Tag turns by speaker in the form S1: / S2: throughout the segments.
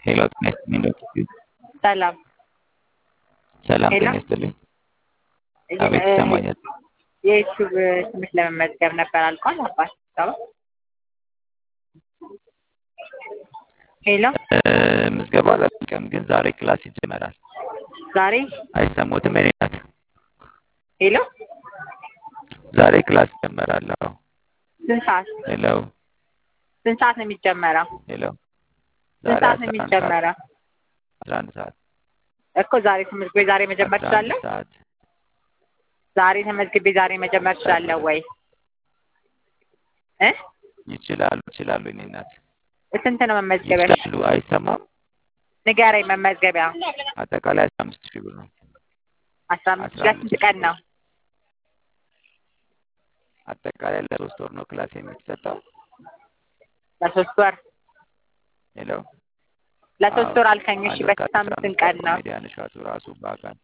S1: ሄሎ ጤና ይስጥልኝ ዶክተር
S2: ሰላም
S1: ሰላም
S2: ሄሎ
S1: ጤና ይስጥልኝ። አቤት ይሰማኛል።
S2: የዩቲዩብ ትምህርት ለመመዝገብ ነበር አልቋል። አባት ሰው ሄሎ
S1: እ፣ ምዝገባ አላለቀም፣ ግን ዛሬ ክላስ ይጀመራል።
S2: ዛሬ
S1: አይሰሙትም? የኔ ናት።
S2: ሄሎ
S1: ዛሬ ክላስ ይጀመራል። አዎ።
S2: ስንት ሰዓት
S1: ሄሎ
S2: ስንት ሰዓት ነው የሚጀመረው?
S1: ሄሎ
S2: ስንት
S1: ዛሬ
S2: ሰዓት ነው
S1: 11 ሰዓት
S2: የሚጀመረው?
S1: 11 ሰዓት
S2: እኮ ዛሬ ትምህርት ቤት ዛሬ መጀመር
S1: 11
S2: እችላለሁ?
S1: ሰዓት
S2: ዛሬ ተመዝግቤ ዛሬ መጀመር እችላለሁ ወይ እ
S1: ይችላሉ ይችላሉ። የኔ ናት
S2: ስንት ነው መመዝገቢያ?
S1: ይችላሉ። አይሰማም?
S2: ንገረኝ። መመዝገቢያ
S1: አጠቃላይ 15 ሺህ ብር ነው።
S2: አስራ አምስት ለስንት ቀን ነው?
S1: አጠቃላይ ለሶስት ወር ነው ክላስ የሚሰጠው።
S2: ለሶስት ወር
S1: ሄሎ
S2: ለሶስት
S1: አዎ።
S2: ወር አልከኝ። እሺ
S1: አንድ ወር
S2: በስንት
S1: ከአስራ
S2: አምስት
S1: አምስት
S2: ቀን ነው?
S1: ኮሜዲያን እሸቱ ራሱ በአካል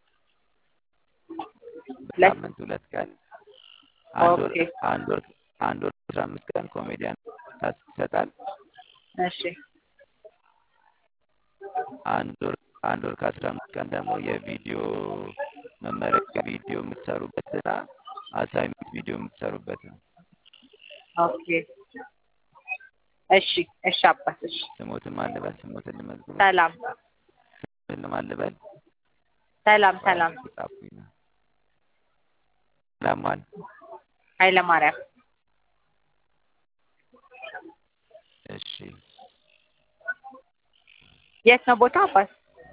S2: ለ-
S1: በሳምንት ሁለት ቀን አንድ ወር
S2: ኦኬ
S1: አንድ ወር አንድ ወር አስራ አምስት ቀን ኮሜዲያን ታስ ይሰጣል።
S2: እሺ
S1: አንድ ወር አንድ ወር ከአስራ አምስት ቀን ደግሞ የቪዲዮ መመረቂያ ቪዲዮ የምትሰሩበትና አሳይመንት ቪዲዮ የምትሰሩበት ነው።
S2: ኦኬ እሺ እሺ አባት እሺ
S1: ስሞትን ማልበል ስሞትን ልመዝግበው
S2: ሰላም
S1: ስሞትን ማልበል
S2: ሰላም ሰላም
S1: ጻፉኝ ነው ሰላም ማን
S2: ኃይለ ማርያም
S1: እሺ
S2: የት ነው ቦታ አባት?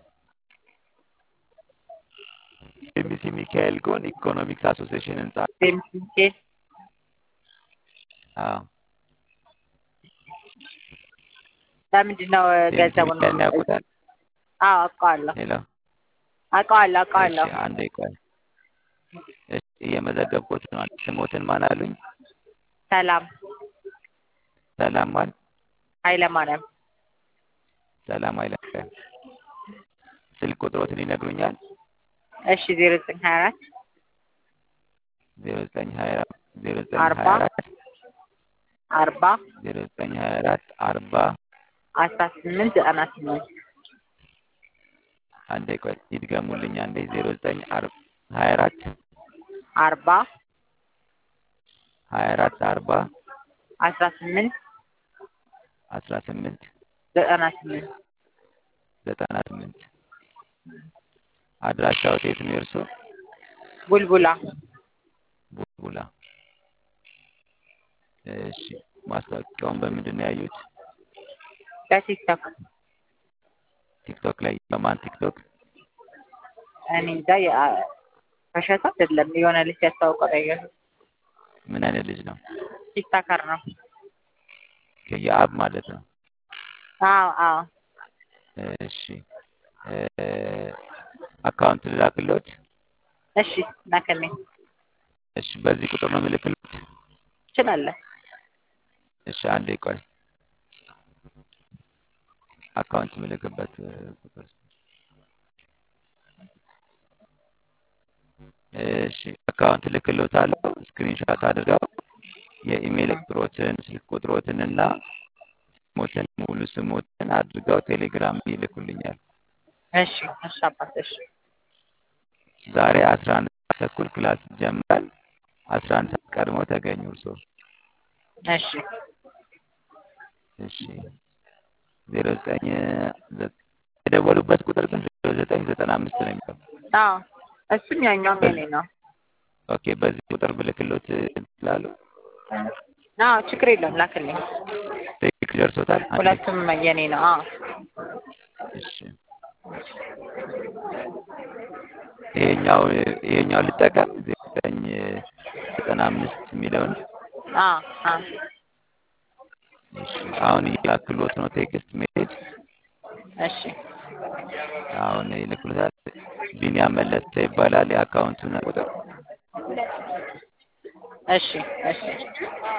S1: ኤምሲ ሚካኤል ጎን ኢኮኖሚክስ አሶሲዬሽን ህንጻ
S2: ሚካኤል
S1: አዎ
S2: ለምንድን ነው
S1: ኤምሲ
S2: ገንዘቡን
S1: ሚካኤልን ያውቁታል
S2: አዎ አውቀዋለሁ
S1: ሄሎ
S2: አውቀዋለሁ
S1: እሺ
S2: አውቀዋለሁ
S1: አንዴ ቆይ እሺ እየመዘገብኩት ነው ስሞትን ማን አሉኝ
S2: ሰላም
S1: ሰላም ማን
S2: ኃይለ ማርያም
S1: ሰላም አይለቀም ስልክ ቁጥሮትን ይነግሩኛል
S2: እሺ ዜሮ ዘጠኝ ሀያ አራት
S1: ዜሮ ዘጠኝ ሀያ ዜሮ ዘጠኝ
S2: አርባ
S1: ሀያ አራት
S2: አርባ
S1: ዜሮ ዘጠኝ ሀያ አራት አርባ
S2: አስራ ስምንት ዘጠና ስምንት
S1: አንዴ ቆይ ይድገሙልኝ አንዴ ዜሮ ዘጠኝ አር- ሀያ አራት
S2: አርባ
S1: ሀያ አራት አርባ
S2: አስራ ስምንት
S1: አስራ ስምንት
S2: ዘጠና ስምንት
S1: ዘጠና ስምንት አድራሻው የት ነው የእርሶ
S2: ቡልቡላ
S1: ቡልቡላ እሺ ማስታወቂያውን በምንድን ነው ያዩት
S2: በቲክቶክ
S1: ቲክቶክ ላይ በማን ቲክቶክ
S2: እኔ እንጃ የ- ከሸታ አይደለም የሆነ ልጅ ያስታውቀው ነው ያየሁት።
S1: ምን አይነት ልጅ ነው
S2: ቲክቶከር ነው
S1: የአብ ማለት ነው
S2: አዎ አዎ
S1: እሺ እ፣ አካውንት ልላክሎት
S2: እሺ ላክልኝ
S1: እሺ በዚህ ቁጥር ነው ምልክሎት
S2: ትችላለህ
S1: እሺ አንዴ ቆይ አካውንት ምልክበት እ፣ ቁጥር እሺ አካውንት ልክሎታለሁ ስክሪንሾት አድርገው የኢሜል ቁጥሮትን ስልክ ቁጥሮትን እና ስሞትን ሙሉ ስሞትን አድርገው ቴሌግራም ይልኩልኛል
S2: እሺ እሺ አባት እሺ
S1: ዛሬ አስራ አንድ ሰዓት ተኩል ክላስ ይጀምራል አስራ አንድ ሰዓት ቀድሞ ተገኙ እርስዎ
S2: እሺ
S1: እሺ ዜሮ ዘጠኝ ዘ- የደወሉበት ቁጥር ግን ዜሮ ዘጠኝ ዘጠና አምስት ነው የሚለው
S2: አዎ እሱም ያኛውም የኔ ነው
S1: ኦኬ በዚህ ቁጥር ብልክሎት ይችላሉ
S2: አዎ ችግር የለውም ላክልኝ
S1: ቴክስት ደርሶታል አንዴ
S2: ሁለቱም የኔ ነው አዎ
S1: እሺ ይሄኛው ይሄኛው ልጠቀም ዜሮ ዘጠኝ ዘጠና አምስት የሚለውን
S2: አዎ አዎ
S1: እሺ አሁን እያክሎት ነው ቴክስት ሜሴጅ
S2: እሺ
S1: አሁን ይልክሎታል ቢኒያም መለሰ ይባላል የአካውንቱን ቁጥር
S2: እሺ እሺ